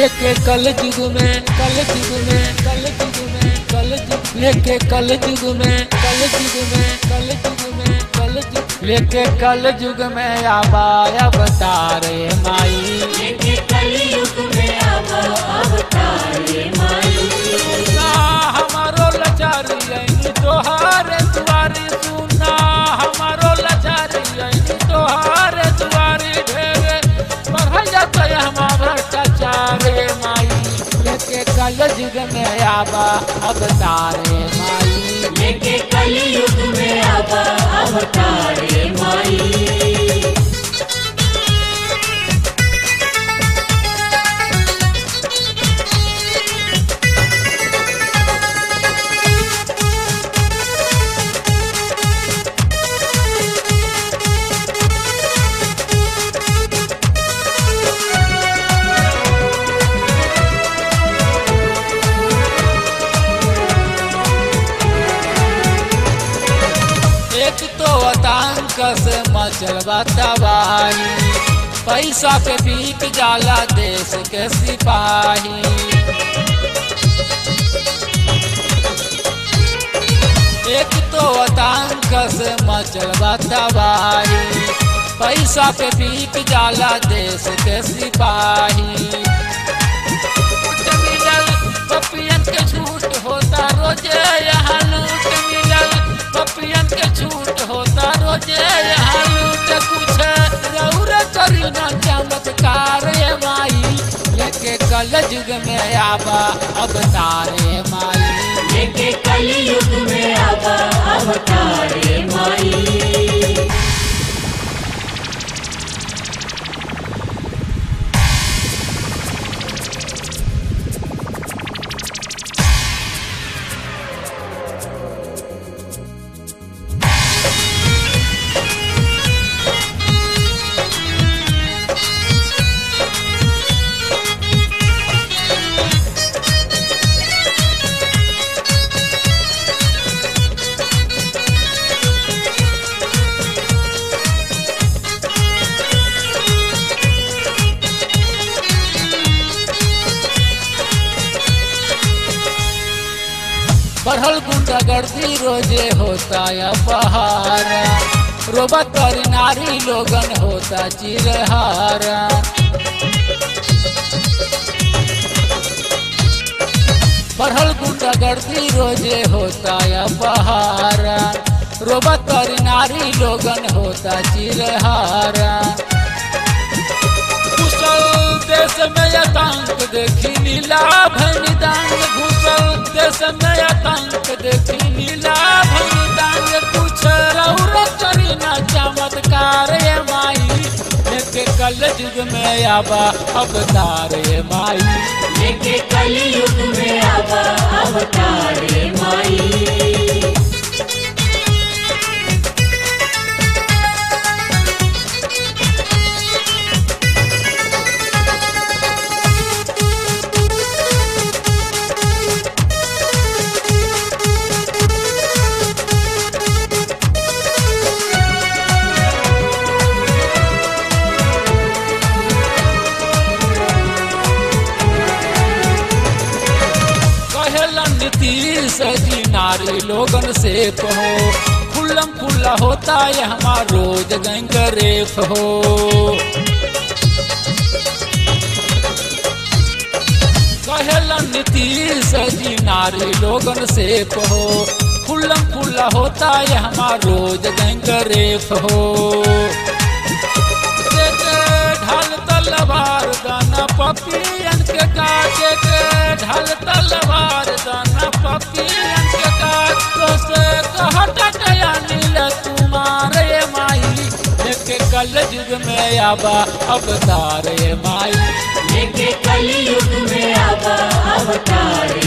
लेके कल युग में कल युग में कल युग में कल युग लेके कल युग में कल युग में कल युग में कल युग लेके कल युग में आबा अवतारे माई लेके कलयुग में अब अवतारे माई सुना हमारो लाचारी आईनी तोहारे दुआरी सुना हमारो लाचारी आईनी तोहारे दुआरी ढेरे बढ़ जाता है हम भ्रष्टाचार रे माई लेके कल युग में आबा अवतारे माई लेके कलयुग में अब अवतारे माई एक तो आतंक से मचल तबाही पैसा पे बिक जाला देश के सिपाही एक तो आतंक से मचल तबाही पैसा पे बिक जाला देश के सिपाही लूट मिलल पपियन के छूट होता रोजे यहाँ लूट मिलल पपियन के छूट होता रोजे यहाँ लूट कुछ रौर करी न चमत्कार ये माई लेके कल युग में आबा अवतारे माई लेके कलयुग में अब अवतारे माई बढ़ल गुंडागर्दी रोजे होता या बहारा रोबत पर नारी लोगन होता चिरहारा बढ़ल गुंडागर्दी रोजे होता या बहारा रोबत पर नारी लोगन होता चिरहारा कुशल देश में आतंक देखी नीला भनिदांग घुसल देश में आतंक देखी नीला भनिदांग कुछ रौर करी ना चमत्कार ये माई लेके कल युग में आबा अवतार ये माई लेके कलयुग में अब अवतारे माई कहेलन नीतीश जी नारी लोगन से हो खुल्लम खुल्ला होता है हमार रोज गैंग रेप हो कहेलन नीतीश जी नारी लोगन से हो खुल्लम खुल्ला होता है हमार रोज गैंग रेप हो के ढाल तलवार दाना पपियन के काटे के ढाल तलवार दाना पपियन के काट तो से कहता टया नील तुम्हारे माई लेके कल युग में आबा अवतार ये माई लेके कलयुग में अब अवतारे